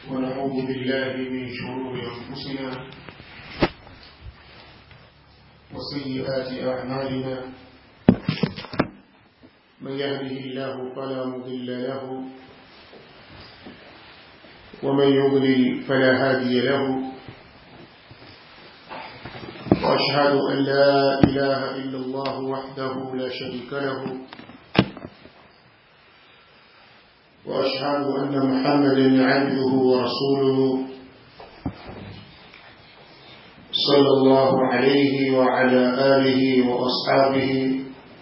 ونعوذ بالله من شرور أنفسنا وسيئات أعمالنا من يهده الله فلا مضل له ومن يضلل فلا هادي له وأشهد أن لا إله إلا الله وحده لا شريك له وأشهد أن محمدا عبده ورسوله صلى الله عليه وعلى آله وأصحابه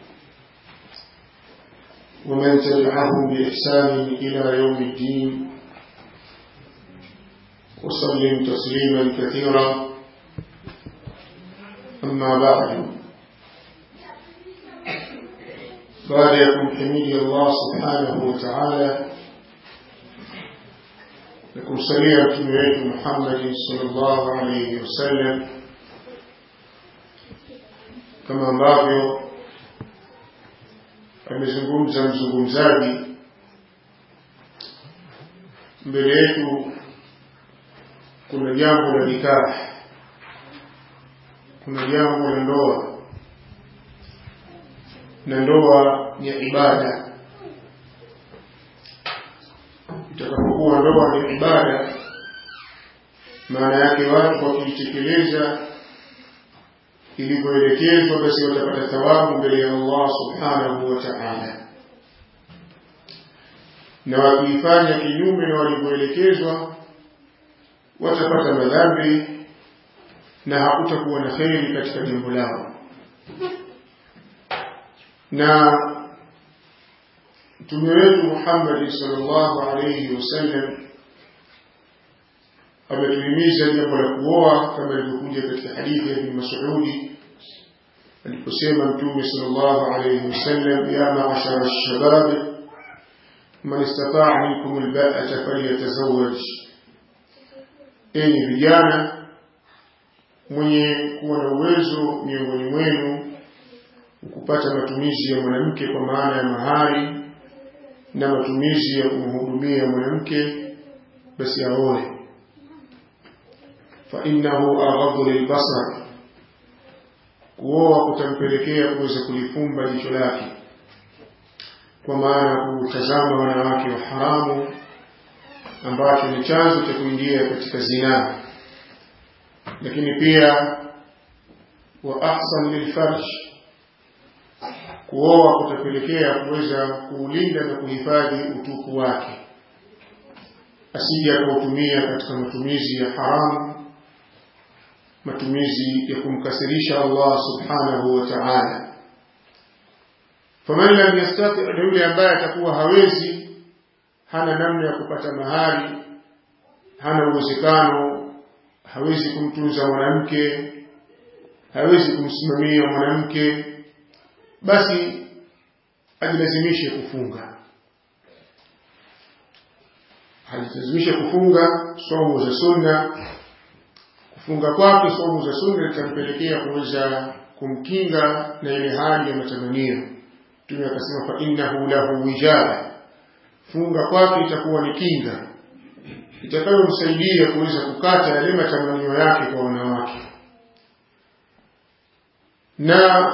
ومن تبعهم بإحسان إلى يوم الدين وسلم تسليما كثيرا أما بعد baada ya kumhimidi Allah subhanahu wa ta'ala na kumsalia mtume wetu Muhammad sallallahu alayhi wasallam kama ambavyo amezungumza mzungumzaji mbele yetu kuna jambo la nikah kuna jambo la ndoa na ndoa ni ibada itakapokuwa ndoa ni ibada maana yake watu wakiitekeleza ilivyoelekezwa basi watapata thawabu mbele ya Allah subhanahu wa ta'ala na wakiifanya kinyume na walivyoelekezwa watapata madhambi na hakutakuwa na kheri katika jambo lao na mtume wetu Muhammad sallallahu alayhi wasallam ametuhimiza jambo la kuoa kama ilivyokuja katika hadithi ya Ibn Mas'ud aliposema mtume sallallahu alayhi wasallam ya ma'ashara ash-shabab man istata'a minkum al-ba'ata falyatazawwaj enyi vijana mwenye kuwa na uwezo miongoni mwenu kupata matumizi ya mwanamke kwa maana ya mahari na matumizi ya kumhudumia mwanamke basi aoe fa innahu aghadhu lilbasar kuoa kutampelekea kuweza kulifumba jicho lake kwa maana kutazama wanawake wa haramu ambacho ni chanzo cha kuingia katika zinaa lakini pia wa ahsan lilfarj kuoa kutapelekea kuweza kuulinda na kuhifadhi utupu wake asije akautumia katika matumizi ya haramu matumizi ya kumkasirisha Allah subhanahu wa ta'ala faman lam yastati yule ambaye atakuwa hawezi hana namna ya kupata mahari hana uwezekano hawezi kumtunza mwanamke hawezi kumsimamia mwanamke basi ajilazimishe kufunga ajilazimishe kufunga somo za sunna kufunga kwake somo za sunna litampelekea kuweza kumkinga na ile hali ya matamanio mtume akasema fa innahu lahu wijaba funga kwake itakuwa ni kinga itakayomsaidia kuweza kukata yale matamanio yake kwa wanawake na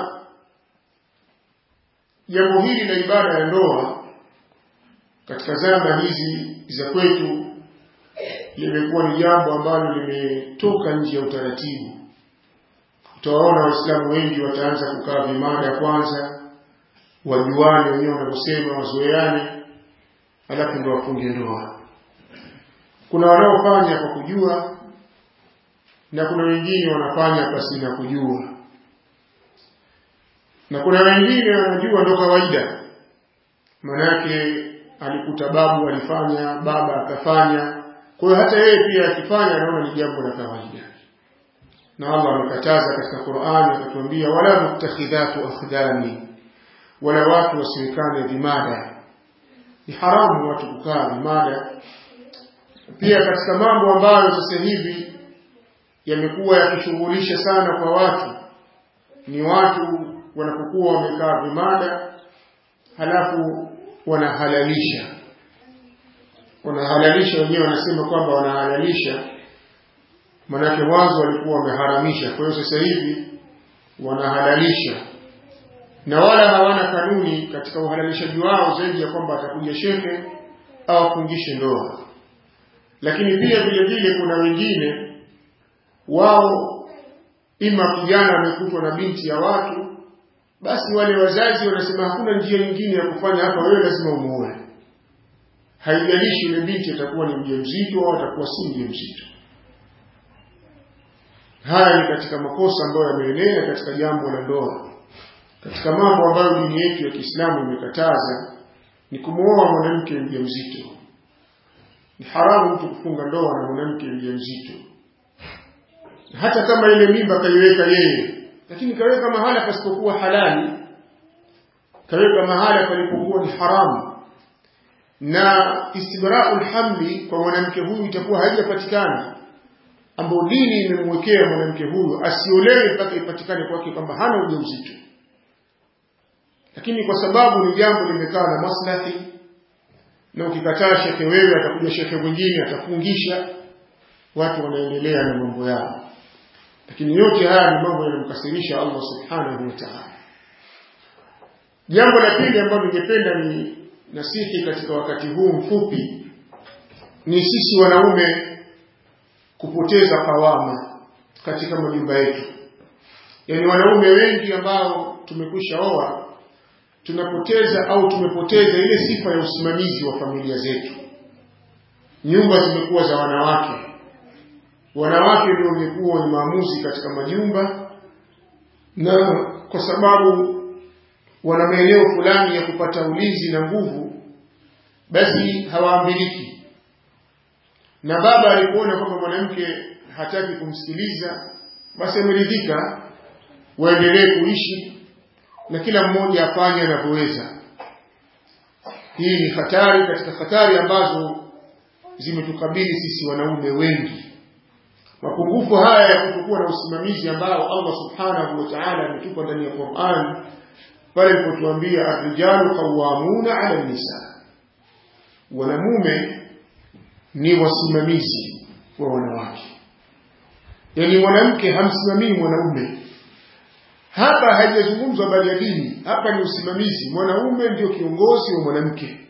jambo hili la ibada ya ndoa katika zama hizi za kwetu limekuwa ni jambo ambalo limetoka nje ya utaratibu. Utawaona Waislamu wengi wataanza kukaa vimada kwanza, wajuane wenyewe wanavyosema, wazoeane, alafu ndo wafunge ndoa. Kuna wanaofanya kwa kujua na kuna wengine wanafanya pasina kujua na kuna wengine wanajua ndo kawaida manake alikuta babu alifanya baba akafanya kwa hiyo hata yeye pia akifanya anaona ni jambo la kawaida na Allah amekataza katika Qur'ani akatuambia wala mutakhidhatu akhdani wala watu wasiwekane vimada ni haramu watu kukaa vimada pia katika mambo ambayo sasa hivi yamekuwa yakishughulisha sana kwa watu ni watu wanapokuwa wamekaa vimada halafu wanahalalisha wanahalalisha wenyewe wanasema kwamba wanahalalisha manake mwanzo walikuwa wameharamisha kwa hiyo sasa hivi wanahalalisha na wala hawana kanuni katika uhalalishaji wao zaidi ya kwamba atakuja shehe au afungishe ndoa lakini pia vile vile kuna wengine wao ima kijana amekutwa na binti ya watu basi wale wazazi wanasema hakuna njia nyingine ya kufanya hapa wewe lazima umuoe haijalishi yule binti atakuwa ni mjamzito au atakuwa si mjamzito haya ni katika makosa ambayo yameenea katika jambo la ndoa katika mambo ambayo dini yetu ya Kiislamu imekataza ni kumwoa mwanamke mjamzito ni haramu mtu kufunga ndoa na mwanamke mjamzito hata kama ile mimba kaiweka yeye lakini kaweka mahala pasipokuwa halali kaweka mahala palipokuwa ni haramu na istibra'ul hamli kwa mwanamke huyu itakuwa haijapatikana ambao dini imemwekea mwanamke huyu asiolewe mpaka ipatikane kwake kwamba hana ujauzito lakini kwa sababu ni jambo limekaa na maslahi na ukikataa shekhe wewe atakuja shekhe mwingine atafungisha watu wanaendelea na mambo yao lakini yote haya ni mambo yanamkasirisha Allah subhanahu wa ta'ala jambo la pili ambalo ningependa ni nasihi katika wakati huu mfupi ni sisi wanaume kupoteza kawama katika majumba yetu yaani wanaume wengi ambao tumekwisha oa tunapoteza au tumepoteza ile sifa ya usimamizi wa familia zetu nyumba zimekuwa za wanawake wanawake ndio wamekuwa ni maamuzi katika majumba na kwa sababu wana maeneo fulani ya kupata ulinzi na nguvu basi hawaambiliki na baba alipoona kwamba mwanamke hataki kumsikiliza basi ameridhika waendelee kuishi na kila mmoja afanye anavyoweza hii ni hatari katika hatari ambazo zimetukabili sisi wanaume wengi mapungufu haya ya kutokuwa na usimamizi ambao Allah subhanahu wa ta'ala ametupa ndani ya Qur'an pale alipotuambia ar-rijalu qawwamuna 'ala an-nisa wanamume ni wasimamizi wa wanawake yani mwanamke hamsimamii mwanaume hapa haijazungumzwa habari ya dini hapa ni usimamizi mwanaume ndio kiongozi wa mwanamke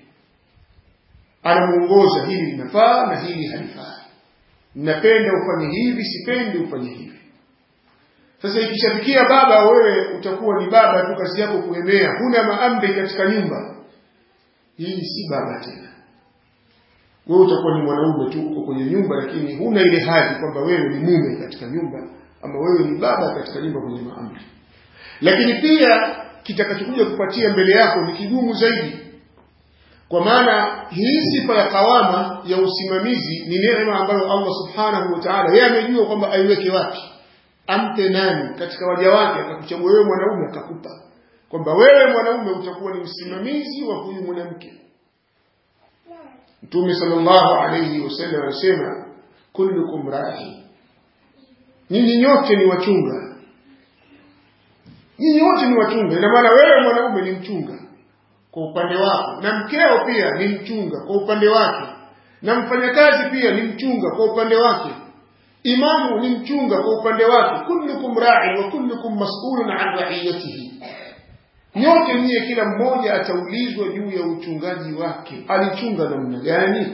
anamuongoza hili linafaa na hili halifai napenda ufanye hivi sipendi ufanye hivi sasa ikishafikia baba wewe utakuwa ni baba tu kazi yako kuemea huna maamri katika nyumba hii si baba tena wewe utakuwa ni mwanaume tu uko kwenye nyumba lakini huna ile hadhi kwamba wewe ni mume katika nyumba ama wewe ni baba katika nyumba kwenye maamri lakini pia kitakachokuja kupatia mbele yako ni kigumu zaidi kwa maana hii sifa ya kawama ya usimamizi ni neema ambayo Allah subhanahu wa ta'ala yeye amejua kwamba aiweke wapi ampe nani katika waja wake akakuchagua wewe mwanaume akakupa kwamba wewe mwanaume utakuwa ni msimamizi wa huyu mwanamke Mtume sallallahu alayhi wasallam anasema kullukum ra'i nyinyi nyote ni wachunga nyinyi wote ni wachunga ina maana wewe mwanaume ni mchunga kwa upande wako na mkeo pia ni mchunga kwa upande wake na mfanyakazi pia ni mchunga kwa upande wake imamu ni mchunga kwa upande wake kullukum ra'i wa kullukum mas'ulun an ra'iyatihi nyote nyie kila mmoja ataulizwa juu ya uchungaji wake alichunga namna gani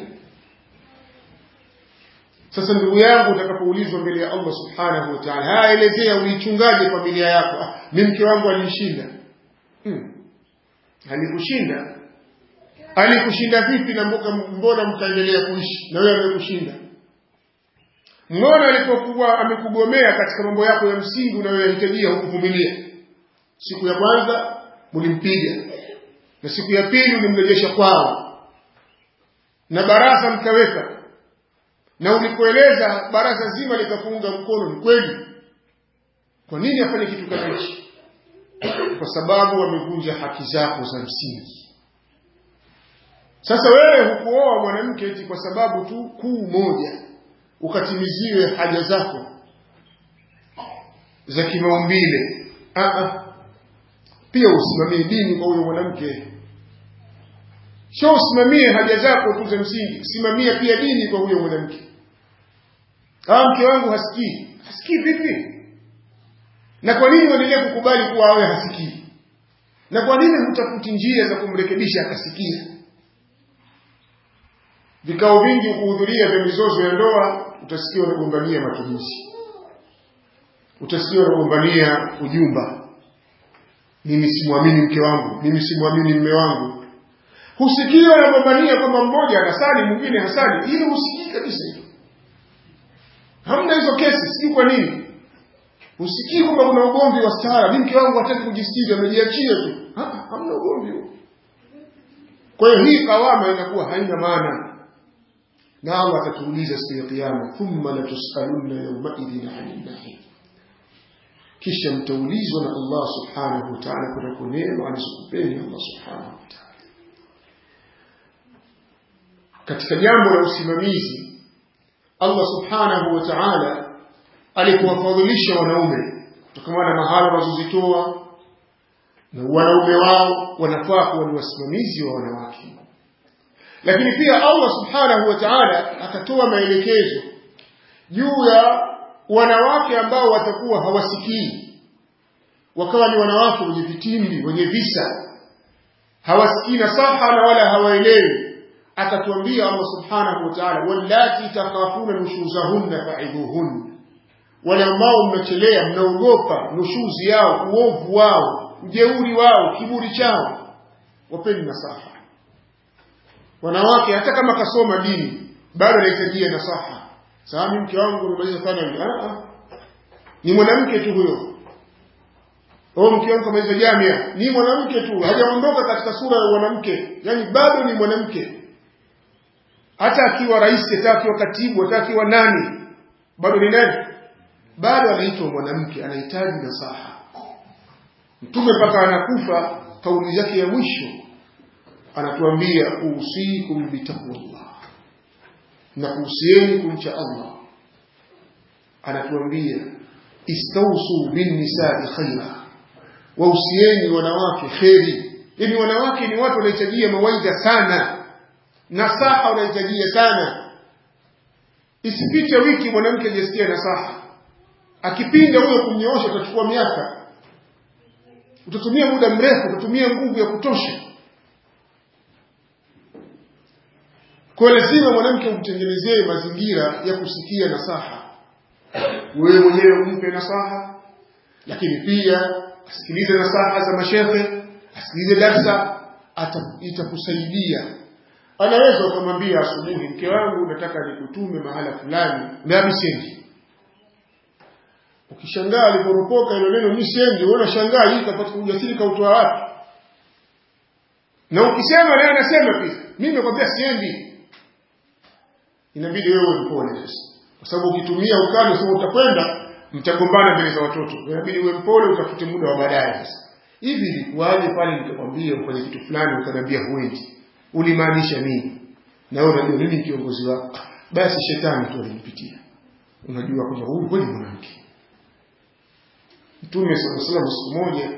sasa ndugu yangu utakapoulizwa mbele ya Allah subhanahu wa ta'ala haya elezea ulichungaje familia yako ah, mimi mke wangu alinishinda hmm. alikushinda alikushinda vipi na mboka mbona mkaendelea kuishi na wewe amekushinda mbona alipokuwa amekugomea katika mambo yako ya msingi unayoyahitajia hukuvumilia siku ya kwanza mlimpiga na siku ya pili ulimrejesha kwao na baraza mkaweka na ulipoeleza baraza zima likafunga mkono ni kweli kwa nini afanye kitu kama hichi kwa sababu wamevunja haki zako za msingi sasa wewe hukuoa mwanamke eti kwa sababu tu kuu moja ukatimiziwe haja zako za kimaumbile pia usimamie dini kwa huyo mwanamke sio usimamie haja zako tu za msingi simamia pia dini kwa huyo mwanamke kama mke wangu hasikii hasikii vipi na kwa nini uendelee kukubali kuwa awe hasikii na kwa nini hutafuti njia za kumrekebisha akasikia vikao vingi kuhudhuria vya mizozo ya ndoa utasikia wanagombania matumizi utasikia wanagombania ujumba mimi simwamini mke wangu mimi simwamini mme wangu husikii wanagombania kwamba mmoja anasali mwingine hasali ili husikii kabisa hilo hamna hizo kesi sijui kwa nini usikii kwamba kuna ugomvi wa stara mi mke wangu hataki kujistiri amejiachia tu Ha, hamna ugomvi huo kwa hiyo hii kawama inakuwa haina maana na allah atatuuliza siku ya kiama thumma latusalunna yaumaidhin ani nahim kisha mtaulizwa na allah subhanahu wa taala kunako neema alizokupeni allah subhanahu wa taala katika jambo la usimamizi allah subhanahu wa taala alikuwafadhilisha wanaume kutokana na mahala wanazozitoa na wanaume wao wanafaa kuwa ni wasimamizi wa wanawake lakini pia allah subhanahu wa taala akatoa maelekezo juu ya wanawake ambao watakuwa hawasikii wakawa ni wanawake wenye vitimbi wenye visa hawasikii nasaha na wala hawaelewi akatuambia allah subhanahu wa taala wallati takhafuna nushuzahunna faidhuhunna wale ambao mnachelea mnaogopa nushuzi yao uovu wao ujeuri wao kiburi chao wapeni nasaha wanawake hata kama kasoma dini bado anahitajia nasaha sami mke wangu amemaliza sana ni mwanamke tu huyo o mke wangu kamaliza jamia ni mwanamke tu hajaondoka katika sura ya mwanamke yani bado ni mwanamke hata akiwa rais hata akiwa katibu hata akiwa nani bado ni nani bado anaitwa mwanamke anahitaji nasaha mtume mpaka anakufa kauli yake ya mwisho anatuambia usikum bitaqwallah na kuhusieni kumcha allah anatuambia istausu binnisai khaira wahusieni wanawake kheri yani wanawake ni watu wanahitajia mawaidha sana nasaha wanahitajia sana isipite wiki mwanamke ajasikia nasaha akipinda huyo kumnyoosha utachukua miaka utatumia muda mrefu utatumia nguvu ya kutosha kwa lazima mwanamke umtengenezee mazingira ya kusikia nasaha wewe mwenyewe umpe nasaha lakini pia asikilize nasaha za mashehe asikilize darsa itakusaidia anaweza ukamwambia asubuhi mke wangu nataka nikutume mahala fulani nami sendi ukishangaa aliporopoka ilo neno mi sendi uona shangaa hii kapata ujasiri kautoa wapi na ukisema naye anasema pia mi nimekwambia siendi inabidi wewe mpole sasa kwa sababu ukitumia ukali sema utakwenda mtagombana mbele za watoto inabidi uwe mpole utafute muda wa baadaye sasa hivi ilikuwaje pale nikakwambia ufanye kitu fulani ukaniambia huendi ulimaanisha nini na wewe unajua mimi kiongozi wako basi shetani tu alinipitia unajua kwamba huyu kweli mwanamke mtume sala salam siku moja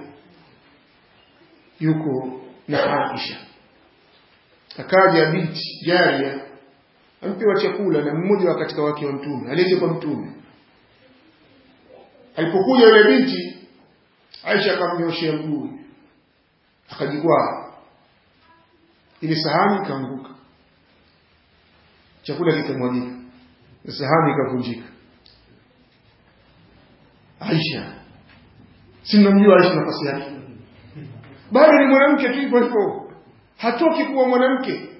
yuko na aisha akaja binti jaria ampewa chakula na mmoja wa katika wake wa mtume alije kwa mtume alipokuja yule binti aisha akamnyoshea mguu akajikwaa ile sahani ikaanguka chakula kikamwagika sahani ikavunjika aisha si mnamjua aisha nafasi yake bado ni mwanamke tu hivyo hivyo hatoki kuwa mwanamke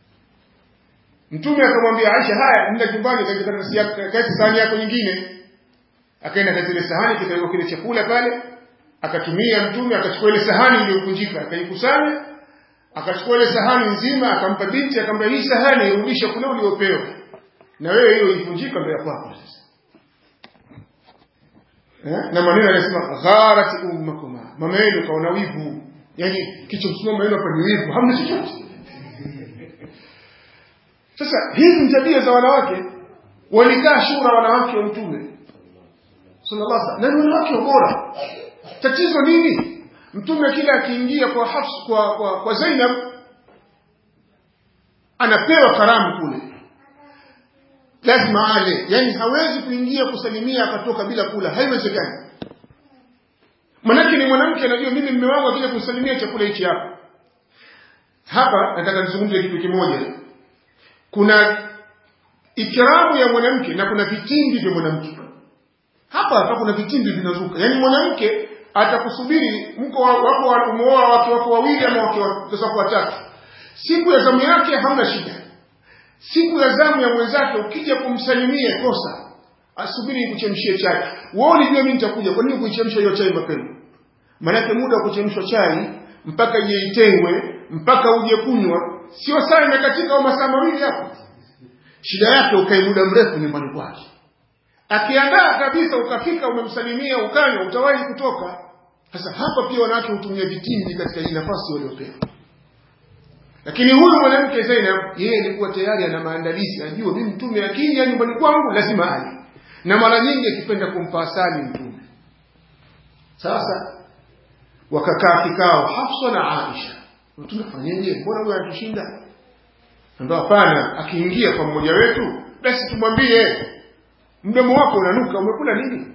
mtume akamwambia aisha haya nenda nyumbani katika sahani yako nyingine akaenda katika ile sahani kikawekwa kile chakula pale akatumia mtume akachukua ile sahani iliyovunjika akaikusanya akachukua ile sahani nzima akampa binti akamwambia hii sahani irudisha kule uliopewa na wewe hiyo ivunjika mbele kwako sasa eh? na maneno anasema gharat ummakuma mama yenu kaona wivu yani kichomsimama yenu hapa ni wivu hamna chochote sasa hizi ni tabia za wanawake walikaa shura wanawake wa mtume sallallahu alaihi wasallam na ni wanawake bora tatizo nini mtume kila akiingia kwa hafs kwa kwa, kwa Zainab anapewa karamu kule lazima ale yani hawezi kuingia kusalimia akatoka bila kula haiwezekani manake ni mwanamke anajua mimi mme wangu akija kusalimia chakula hichi hapa hapa nataka nizungumze kitu kimoja kuna ikramu ya mwanamke na kuna vitimbi vya mwanamke hapa hapa kuna vitimbi vinazuka yaani mwanamke atakusubiri mko wako umeoa wake wako wawili ama wake wako watatu siku ya zamu yake hamna shida siku ya zamu ya mwenzake ukija kumsalimia kosa asubiri nikuchemshie chai wewe ulijua mimi nitakuja kwa nini kuichemsha hiyo chai mapema maanake muda wa kuchemshwa chai mpaka ije itengwe mpaka uje kunywa sio saa imekatika au masaa mawili hapo shida yake ukae muda mrefu nyumbani kwake akiandaa kabisa ukafika umemsalimia ukanywa utawahi kutoka sasa hapa pia wanawake hutumia vitimbi katika hii nafasi waliopewa lakini huyu mwanamke Zainab yeye alikuwa tayari ana maandalizi ajue mimi mtume akija nyumbani kwangu lazima ale na mara nyingi akipenda kumpa asali mtume sasa wakakaa kikao Hafsa na Aisha tunafanyaje mbona huyu anatushinda ndio hapana akiingia kwa mmoja wetu basi tumwambie mdomo wako unanuka umekula nini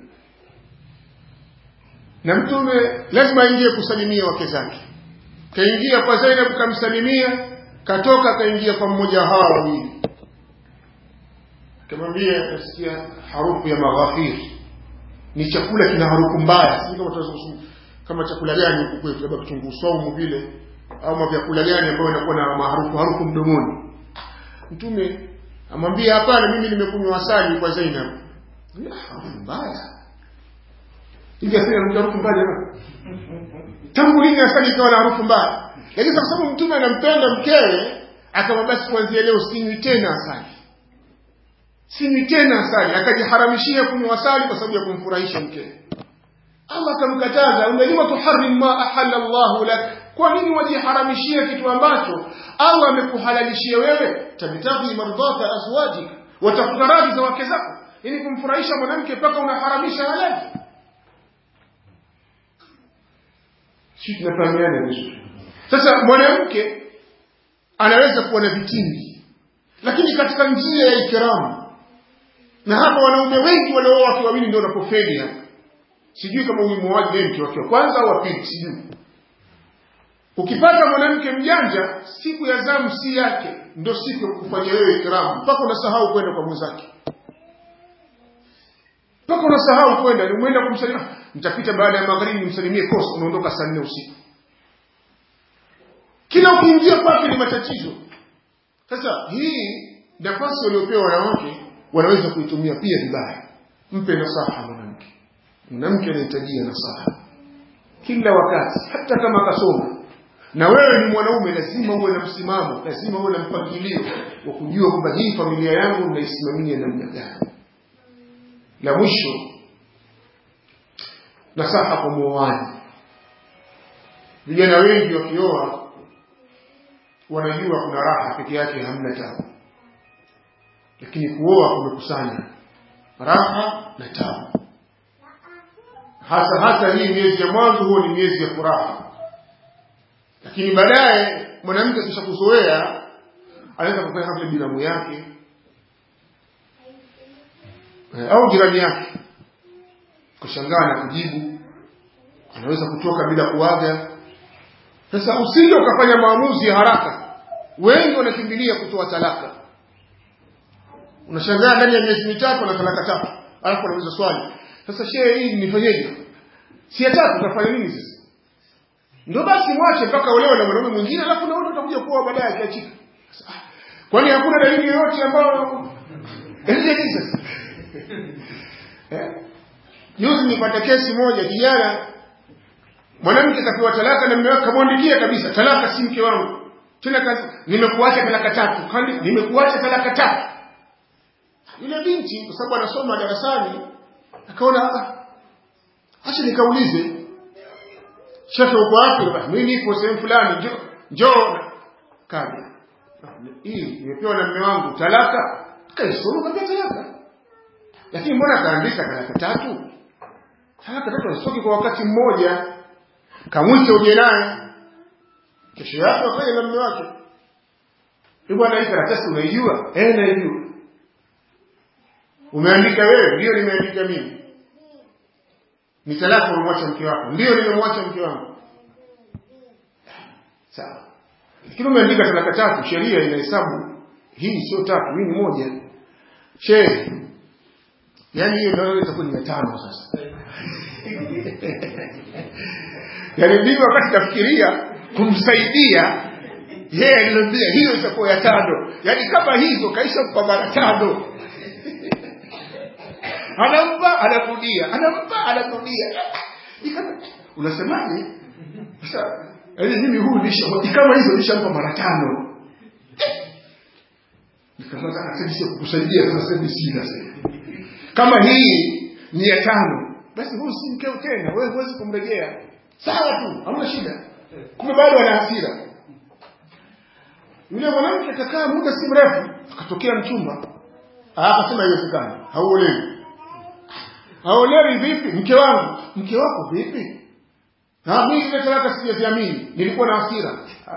na mtume lazima aingie kusalimia wake zake kaingia kwa Zainab kamsalimia katoka kaingia kwa mmoja hawa wawili akamwambia nasikia harufu ya maghafiri ni chakula kina harufu mbaya si kama tunaweza kama chakula gani huku kwetu labda kitunguu saumu vile au vyakula gani ambayo inakuwa na maharufu harufu mdomoni mtume amwambia hapana mimi nimekunywa asali kwa Zainab harufu mbaya hivi asali ina harufu mbaya jamani tangu lini asali ikawa na harufu mbaya lakini kwa sababu mtume anampenda mkewe akamwambia basi kuanzia leo sinywi tena asali sinywi tena asali akajiharamishia kunywa asali kwa sababu ya kumfurahisha mkewe Allah akamkataza unajua tuharim ma ahalla Allah lak kwa nini wajiharamishia kitu ambacho Allah amekuhalalishia wewe tabtaghi mardata azwajik watafuta radhi za wake zako ili kumfurahisha mwanamke mpaka unaharamisha halali si tunafahamiana vizuri sasa mwanamke anaweza kuwa na vitimbi lakini katika njia ya ikramu na hapa wanaume wengi waliooa wake wawili ndio wanapofeli hapa sijui kama huyu muoaji ndiye mke wake wa kwanza au wa pili sijui ukipata mwanamke mjanja siku ya zamu si yake ndo siku ya kufanya wewe ikramu mpaka unasahau kwenda kwa mwenzake mpaka unasahau kwenda ni umeenda kumsalimia nitapita baada ya magharibi nimsalimie kosa unaondoka saa nne usiku kila ukiingia kwake ni matatizo sasa hii nafasi waliopewa wanawake wanaweza kuitumia pia vibaya mpe nasaha mwanamke mwanamke anahitajia nasaha kila wakati hata kama akasoma na wewe ni mwanaume lazima uwe na msimamo lazima uwe na mpangilio wa kujua kwamba hii familia yangu naisimamia namna gani la mwisho nasaha kwa muoaji vijana wengi wakioa wanajua kuna raha peke yake hamna tabu lakini kuoa kumekusanya raha na tabu hasa hasa hii miezi ya mwanzo huo ni miezi ya furaha lakini baadaye mwanamke kisha kuzoea anaweza kufanya kama binamu yake au jirani yake kushangaa na kujibu anaweza kutoka bila kuaga sasa usije ukafanya maamuzi ya haraka wengi wanakimbilia kutoa talaka unashangaa ndani ya miezi mitatu na talaka tatu alafu anauliza swali sasa shehe hii nifanyeje si ya tatu utafanya nini sasa ndio basi mwache mpaka olewe na mwanaume mwingine alafu na wewe utakuja kuoa baadaye akiachika kwani hakuna dalili yoyote ambayo nini sasa juzi nipata kesi moja kijana mwanamke kapewa talaka na mume wake kamwandikia kabisa talaka si mke wangu tena kazi nimekuacha talaka tatu kandi nimekuacha talaka tatu yule binti kwa sababu anasoma darasani akaona acha nikaulize shekhe uko wapi mimi nipo sehemu fulani njoo njoo kaja hii nimepewa na mume wangu talaka kaisoma kabisa talaka lakini mbona kaandika talaka tatu talaka tatu asitoki kwa wakati mmoja kamwite uje naye kesho yake wakaja na mume wake bwana hii karatasi unaijua eh naijua umeandika wewe ndio nimeandika mimi ni talaka umemwacha mke wako ndio nimemwacha mke wangu sawa lakini umeandika talaka tatu sheria inahesabu hii sio tatu hii ni moja shehe yaani hiyo ndio itakuwa ni ya tano sasa yaani mimi wakati kafikiria kumsaidia yeye aliniambia hiyo itakuwa ya tano yaani kama hizo kaisha mpa mara tano anampa anarudia anampa anarudia unasemaje sasa yaani mimi huyu nisha kama hizo nishampa mara tano nikamwambia sasa sisi kukusaidia sasa sasa sina sasa kama hii ni ya tano basi huyu si mkeo tena wewe huwezi kumrejea sawa tu hamna shida kumbe bado ana hasira yule mwanamke akakaa muda si mrefu akatokea mchumba akasema haiwezekani hauolewi hauolewi vipi mke wangu mke wako vipi na mimi ile talaka sijaziamini nilikuwa na hasira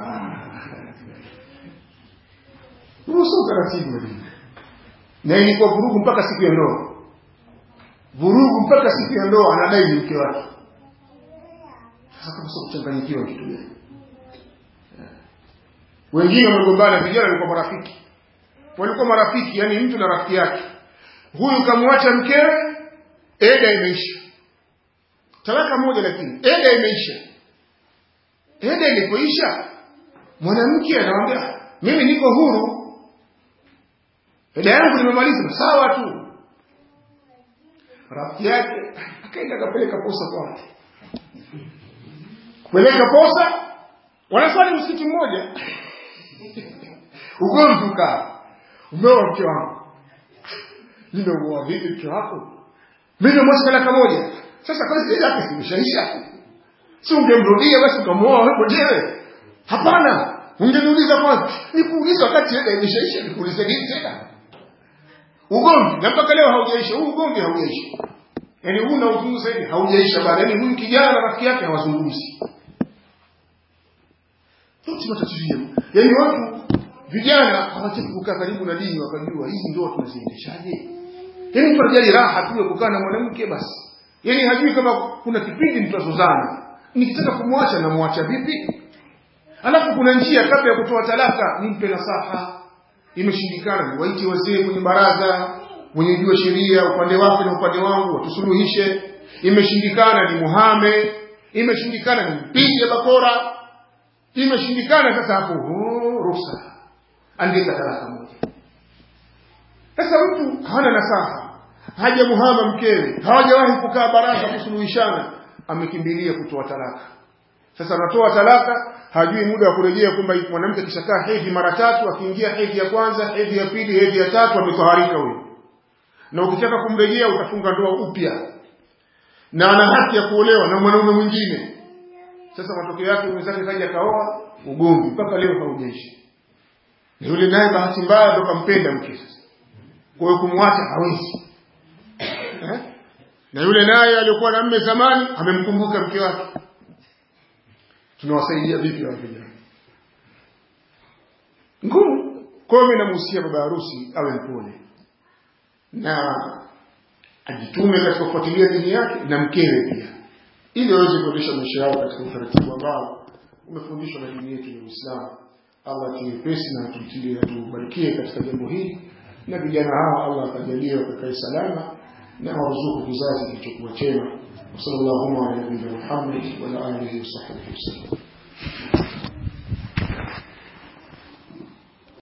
huo sio utaratibu na ilikuwa vurugu mpaka siku ya ndoa vurugu mpaka siku ya ndoa anadai ni mke wake sasa kama sio kuchanganyikiwa kitu gani wengine wamegombana vijana walikuwa marafiki walikuwa marafiki yani mtu na rafiki yake huyu kamwacha mkewe eda imeisha talaka moja lakini eda imeisha eda ilipoisha mwanamke anamwambia mimi niko huru eda yangu nimemaliza sawa tu rafiki yake akaenda akapeleka posa kwake kupeleka posa wanaswali msikiti mmoja ugomvi ukaa umeoa mke wangu nimeuoa vipi mke wako mimi nimemwacha talaka moja sasa kazi yake zimeshaisha si ungemrudia basi ukamwoa wewe mwenyewe hapana ungeniuliza kwanza nikuuliza wakati eda imeshaisha nikuulize nini tena ugomvi na mpaka leo haujaisha huu ugomvi haujaisha yaani huu na uzungumza hivi haujaisha bado yaani huyu kijana na rafiki yake hawazungumzi yote matatizo yenu yaani watu vijana hawataki kukaa karibu na dini wakajua hizi ndoa tunaziendeshaje yaani mtu anajali raha tu ya kukaa na mwanamke basi yaani hajui kama kuna kipindi mtazozana nikitaka kumwacha namwacha vipi alafu kuna njia kabla ya kutoa talaka nimpe nasaha imeshindikana niwaite wazee kwenye baraza mwenye jua sheria upande wake na upande wangu watusuluhishe imeshindikana ni muhame imeshindikana ni mpige bakora imeshindikana sasa hapo ruhusa andika talaka moja sasa mtu hana nasaha haja muhama mkewe hawajawahi kukaa baraza kusuluhishana amekimbilia kutoa talaka sasa anatoa talaka hajui muda wa kurejea kwamba mwanamke akishakaa hedhi mara tatu akiingia hedhi ya kwanza hedhi ya pili hedhi ya tatu ametoharika huyo na ukitaka kumrejea utafunga ndoa upya na ana haki ya kuolewa na mwanaume mwingine sasa matokeo yake mwenzake kaja kaoa ugomvi mpaka leo haujaisha na yule naye bahati mbaya ndo kampenda mke sasa kwa hiyo kumwacha hawezi eh? na yule naye aliokuwa na mme zamani amemkumbuka mke wake tunawasaidia vipi wa vijana ngumu kwa hiyo mimi namuhusia baba harusi awe mpole na ajitume katika kufuatilia dini yake na mkewe pia ili waweze kuendesha maisha yao katika utaratibu ambao umefundishwa na dini yetu ya Uislamu. Allah atuwepesi na tumtilie atubarikie katika jambo hili, na vijana hawa Allah akajalie wakakae salama na waruzuku kizazi kilichokuwa chema. Sallallahu alaihi wa sallam Muhammad wa ala alihi wa sahbihi wasallam.